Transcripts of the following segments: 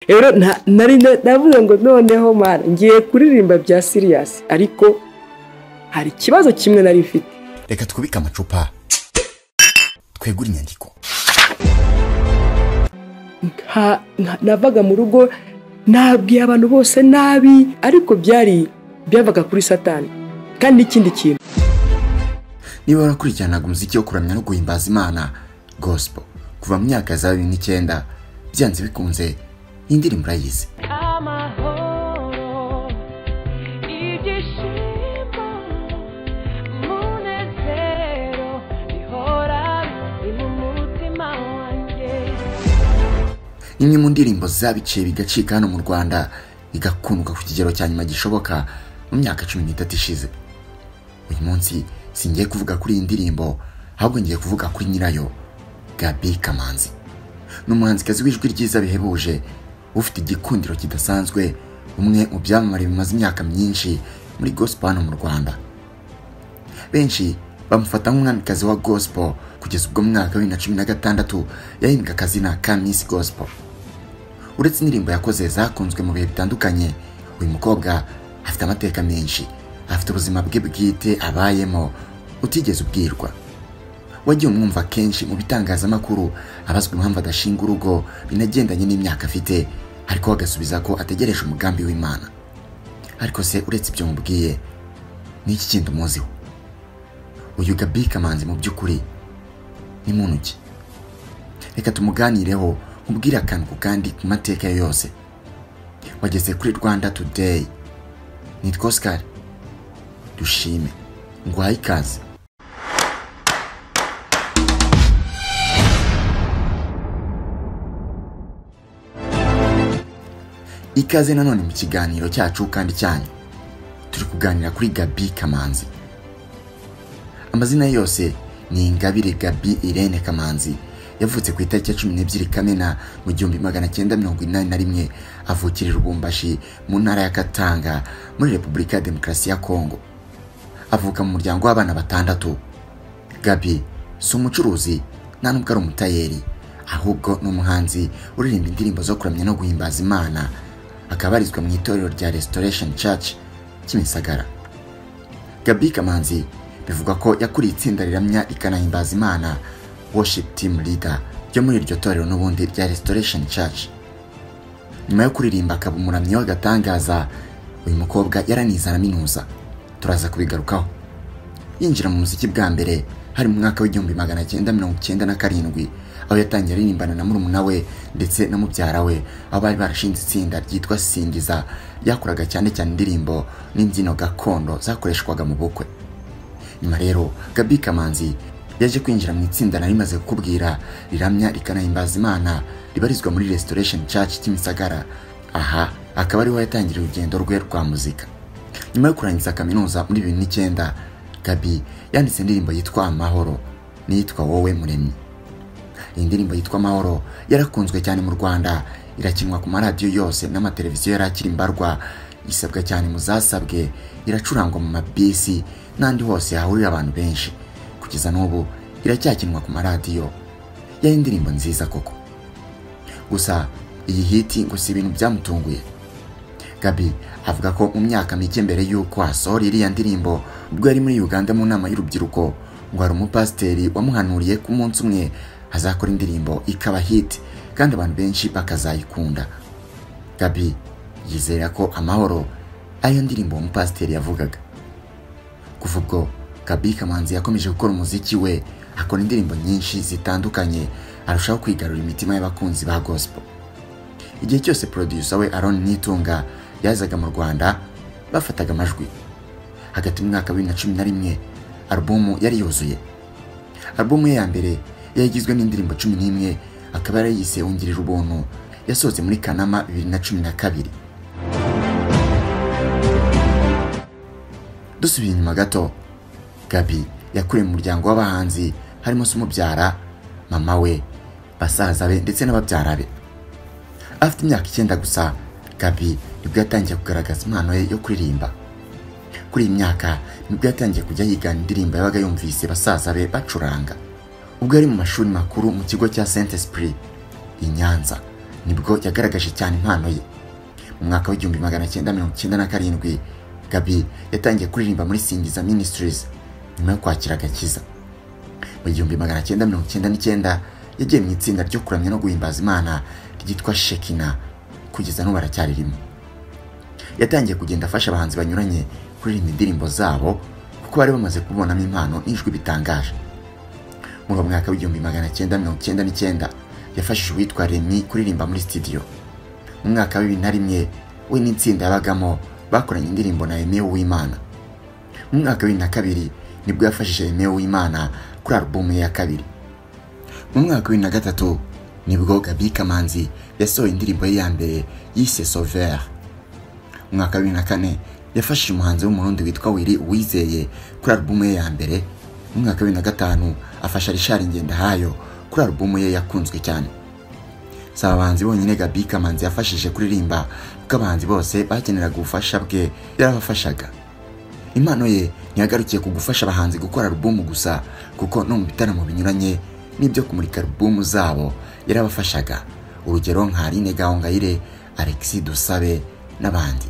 rero nari navuze ngo noneho mwana ngiye kuririmba bya siriyasi ariko hari ikibazo kimwe nari mfite reka twubike amacupa twegure inyandiko nka- nka- navaga mu rugo nabwiye abantu bose nabi ariko byari byavaga kuri satani kandi n'ikindi kintu niba warakurikiranaga umuziki wo kuramya no guhimbaza imana gospel kuva mu myaka ya za bibiri n'icyenda byanze bikunze iyi ndirimbo urayizi amahoro ibyishimo umunezero bihora biri mu mutima wanjye ni imwe mu ndirimbo zabiciye bigacika hano mu rwanda igakundwa ku kigero cya nyuma gishoboka mu myaka cumi n'itatu ishize uyu munsi singiye kuvuga kuri iyi ndirimbo ahubwo ngiye kuvuga kuri nyirayo gabi kamanzi ni umuhanzikazi w'ijwi ryiza bihebuje ufite igikundiro kidasanzwe umwe mu byamamare bimaze imyaka myinshi muri gospel hano mu rwanda benshi bamufata nk'umwamikazi wa gospel kugeza ubwo mu mwaka wa bibiri na cumi na gatandatu yahimbwe akazina ka Miss Gospel uretse indirimbo yakoze zakunzwe mu bihe bitandukanye uyu mukobwa afite amateka menshi afite ubuzima bwe bwite abayemo utigeze ubwirwa wagiye umwumva kenshi mu bitangazamakuru abazwa impamvu adashinga urugo binagendanye n'imyaka afite ariko we agasubiza ko ategereje umugambi w'imana ariko se uretse ibyo mubwiye ni iki kindi umuziho uyu gabi kamanzi mu by'ukuri ni muntu ki reka tumuganireho nkubwire akantu ku kandi ku mateka ye yose wageze kuri rwanda today nitwa oscar dushime nguhaye ikaze ikaze nanone mu kiganiro cyacu kandi cyanyu turi kuganira kuri gabi kamanzi amazina ye yose ni ingabire gabi irene kamanzi yavutse ku itariki ya cumi n'ebyiri kamena mu gihumbi magana cyenda mirongo inani na rimwe avukira i rubumbashi mu ntara ya katanga muri repubulika ya demokarasi ya kongo avuka mu muryango w'abana batandatu gabi si umucuruzi nta nubwo ari umutayeri ahubwo ni umuhanzi uririmba indirimbo zo kuramya no guhimbaza imana akaba arizwa mu itorero rya restoration church kimisagara gabi kamanzi bivugwa ko yakuriye itsinda riramya rikanahimbaza imana worship team leader ryo muri iryo torero n'ubundi rya restoration church nyuma yo kuririmba akaba umuramyi w'agatangaza uyu mukobwa yaranize araminuza turaza kubigarukaho yinjira mu muziki bwa mbere hari mu mwaka w'igihumbi magana cyenda mirongo cyenda na karindwi aho yatangiye aririmbana na murumuna we ndetse na mubyara we aho bari barashinze itsinda ryitwa singiza ryakoraga cyane cyane indirimbo n'imbyino gakondo zakoreshwaga mu bukwe nyuma rero gabi kamanzi yaje kwinjira mu itsinda nari maze kukubwira riramya rikanahimbaza imana ribarizwa muri restoration church kimisagara aha akaba ariho yatangira urugendo rwe rwa muzika nyuma yo kurangiza kaminuza muri bibiri n'icyenda gabi yanditse indirimbo yitwa amahoro n'iyitwa wowe muremyi iyi ndirimbo yitwa amahoro yarakunzwe cyane mu rwanda irakinwa ku maradiyo yose n'amateleviziyo yari akiri mbarwa isabwa cyane mu zasabwe iracurangwa mu mabisi n'andi hose hahurira abantu benshi kugeza n'ubu iracyakinwa ku maradiyo yari indirimbo nziza koko gusa iyi hiti ngo si ibintu byamutunguye gabi avuga ko mu myaka mike mbere y'uko asohora iriya ndirimbo ubwo yari muri uganda mu nama y'urubyiruko ngo hari umupasiteri wamuhanuriye ko umunsi umwe azakora indirimbo ikaba hiti kandi abantu benshi bakazayikunda gabi yizera ko amahoro ariyo ndirimbo uwo mupasiteri yavugaga kuva ubwo gabi kamanzi yakomeje gukora umuziki we akora indirimbo nyinshi zitandukanye arushaho kwigarura imitima y'abakunzi ba gospel igihe cyose producer we Aaron Nitunga yazaga mu Rwanda bafataga amajwi hagati mu mwaka wa bibiri na cumi na rimwe alubumu yari yuzuye alubumu ye ya mbere yari igizwe n'indirimbo cumi n'imwe akaba yarayise wungirira ubuntu yasohotse muri kanama bibiri na cumi na kabiri dusubiye inyuma gato gabi yakuriye mu muryango w'abahanzi harimo se umubyara mama we basaza be ndetse n'ababyara be afite imyaka icyenda gusa gabi nibwo yatangiye kugaragaza impano ye yo kuririmba kuri iyi myaka nibwo yatangiye kujya yigana indirimbo yabaga yumvise basaza be bacuranga ubwo yari mu mashuri makuru mu kigo cya saint esprit i nyanza nibwo yagaragaje cyane impano ye mu mwaka w'igihumbi magana cyenda mirongo icyenda na karindwi gabi yatangiye kuririmba muri singiza ministries nyuma yo kwakira agakiza mu gihumbi magana cyenda mirongo icyenda n'icyenda yagiye mu itsinda ryo kuramya no guhimbaza imana ryitwa shekina kugeza n'ubu aracyaririmo yatangiye kugenda afasha abahanzi banyuranye kuririmba indirimbo zabo kuko bari bamaze kubonamo impano n'ijwi bitangaje muri uwo mwaka w'igihumbi magana cyenda mirongo icyenda n'icyenda yafashije uwitwa remi kuririmba muri studio mu mwaka wa bibiri na rimwe we n'itsinda yabagamo bakoranye indirimbo na emewe w'imana mu mwaka wa bibiri na kabiri nibwo yafashije emewe w'imana kuri alubumu ye ya kabiri mu mwaka wa bibiri na gatatu nibwo gabi kamanzi yasohoye indirimbo ye ya mbere yise sovera mu mwaka wa bibiri na kane yafashije umuhanzi w'umurundi witwa wiri uwizeye kuri alubumu ye ya mbere mu mwaka wa bibiri na gatanu afasha rishari ngendahayo kuri alubumu ye yakunzwe cyane si abahanzi bonyine gabi kamanzi yafashije kuririmba kuko abahanzi bose bakeneraga ubufasha bwe yarabafashaga impano ye ntiyagarukiye ku gufasha abahanzi gukora alubumu gusa kuko no mu bitaramo binyuranye n'ibyo kumurika alubumu zabo yarabafashaga urugero nka Aline Gahongayire Alexis Dusabe n'abandi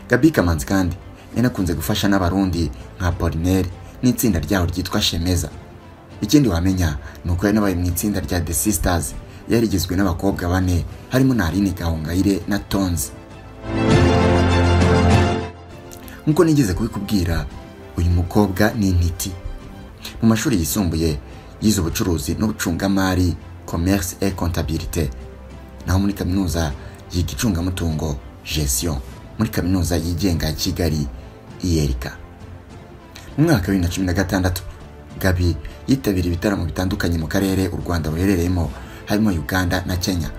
Gabi Kamanzi kandi yanakunze gufasha n'abarundi nka Apollinaire n'itsinda ryaho ryitwa Shemeza ikindi wamenya ni uko yanabaye mu itsinda rya The Sisters yari igizwe n'abakobwa bane harimo na Aline Gahongayire na Tonzi nk'uko nigeze kubikubwira uyu mukobwa ni intiti mu mashuri yisumbuye yize ubucuruzi n'ubucungamari commerce et comptabilité naho muri kaminuza yiga icungamutungo gestion muri kaminuza yigenga ya kigali iyerika mu mwaka wa bibiri na cumi na gatandatu gabi yitabiriye ibitaramo bitandukanye mu karere u rwanda ruherereyemo harimo uganda na kenya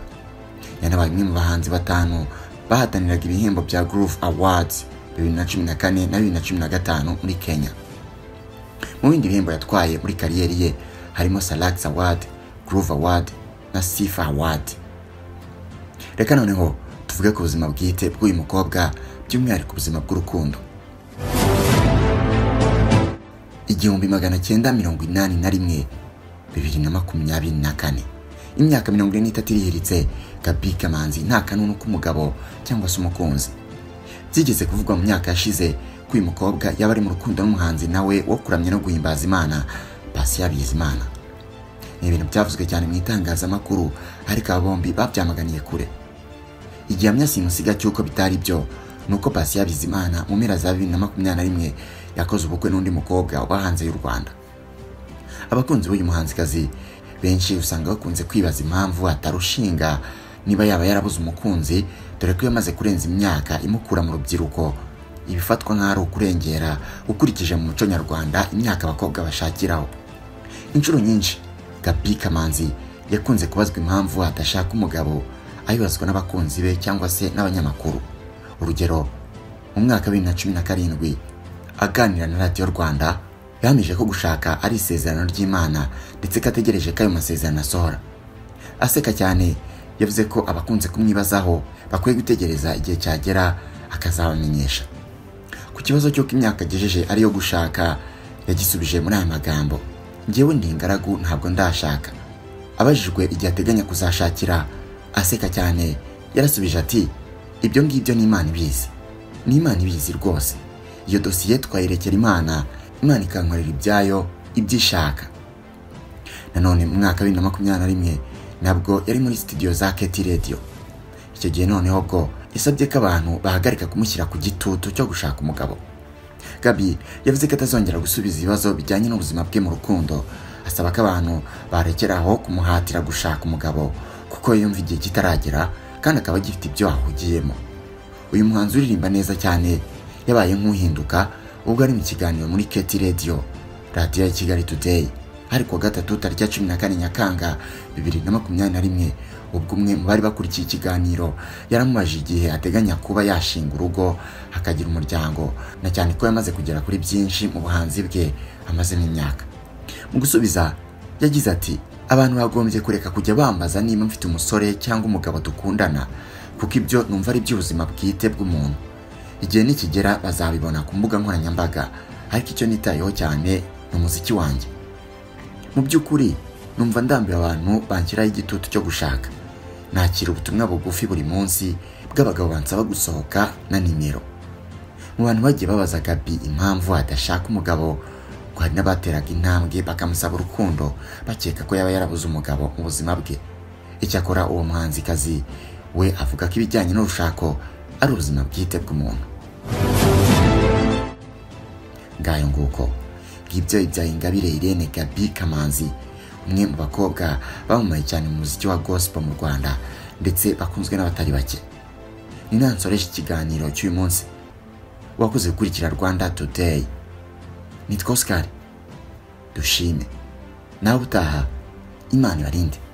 yanabaye umwe mu bahanzi batanu bahataniraga ibihembo bya groove awards bibiri na cumi na kane na bibiri na cumi na gatanu muri kenya mu bindi bihembo yatwaye muri kariyeri ye harimo salax award groove award na sifa award reka noneho tuvuge ku buzima bwite bw'uyu mukobwa by'umwihariko ubuzima bw'urukundo igihumbi magana cyenda mirongo inani na rimwe bibiri na makumyabiri na kane imyaka mirongo ine n'itatu irihiritse gabi kamanzi nta kanunu k'umugabo cyangwa se umukunzi byigeze kuvugwa mu myaka yashize ko uyu mukobwa yaba ari mu rukundo n'umuhanzi nawe wo kuramya no guhimbaza imana pasi Bizimana ni ibintu byavuzwe cyane mu itangazamakuru ariko aba bombi babyamaganiye kure igihamya simusiga cy'uko bitari byo ni uko pasi Bizimana mu mpera za bibiri na makumyabiri na rimwe yakoze ubukwe n'undi mukobwa uba hanze y'u rwanda abakunzi b'uyu muhanzikazi benshi usanga bakunze kwibaza impamvu atarushinga niba yaba yarabuze umukunzi dore ko iyo amaze kurenza imyaka imukura mu rubyiruko ibifatwa nk'aho ari ukurengera ukurikije mu muco nyarwanda imyaka abakobwa bashakiraho inshuro nyinshi gabi kamanzi yakunze kubazwa impamvu adashaka umugabo ayibazwa n'abakunzi be cyangwa se n'abanyamakuru urugero mu mwaka wa bibiri na cumi na karindwi aganira na radiyo rwanda yahamije ko gushaka ari isezerano ry'imana ndetse ko ategereje ko ayo masezerano asohora aseka cyane yavuze ko abakunze kumwibazaho bakwiye gutegereza igihe cyagera akazabamenyesha ku kibazo cy'uko imyaka agejeje ariyo gushaka yagisubije muri aya magambo njyewe ndi ingaragu ntabwo ndashaka abajijwe igihe ateganya kuzashakira aseka cyane yarasubije ati ibyo ngibyo ni imana ibizi ni imana ibizi rwose iyo dosiye twayirekera imana imana ikankorera ibyayo ibyo ishaka nanone mu mwaka wa bibiri na makumyabiri na rimwe nabwo yari muri sitidiyo za keti radiyo icyo gihe noneho bwo yasabye ko abantu bahagarika kumushyira ku gitutu cyo gushaka umugabo gabi yavuze ko atazongera gusubiza ibibazo bijyanye n'ubuzima bwe mu rukundo asaba ko abantu barekeraho kumuhatira gushaka umugabo kuko yumva igihe kitaragera kandi akaba agifite ibyo ahugiyemo uyu muhanzi uririmba neza cyane yabaye nk'uhinduka ubwo ari mu kiganiro muri keti radiyo radiyo ya kigali today hari kuwa gatatu tariki ya cumi na kane nyakanga bibiri na makumyabiri na rimwe ubwo umwe mu bari bakurikiye ikiganiro yaramubajije igihe ateganya kuba yashinga urugo akagira umuryango na cyane ko yamaze kugera kuri byinshi mu buhanzi bwe amazemo imyaka mu gusubiza yagize ati abantu bagombye kureka kujya bambaza niba mfite umusore cyangwa umugabo dukundana kuko ibyo numva ari iby'ubuzima bwite bw'umuntu igihe nikigera bazabibona ku mbuga nkoranyambaga ariko icyo nitayeho cyane ni umuziki wanjye mu by'ukuri numva ndambiwe abantu banshyiraho igitutu cyo gushaka nakira ubutumwa bugufi buri munsi bw'abagabo bansaba gusohoka na nimero mu bantu bagiye babaza gabi impamvu adashaka umugabo ngo hari n'abateraga intambwe bakamusaba urukundo bakeka ko yaba yarabuze umugabo mu buzima bwe icyakora uwo muhanzikazi we avuga ko ibijyanye n'urushako ari ubuzima bwite bw'umuntu ngayo nguko ngibyo ibyaye ingabire irene gabi kamanzi umwe mu bakobwa bamamaye cyane mu muziki wa gospel mu rwanda ndetse bakunzwe n'abatari bake ni nansoresha ikiganiro cy'uyu munsi wakoze gukurikira rwanda today nitwa oscar dushime nawe utaha imana ibarinde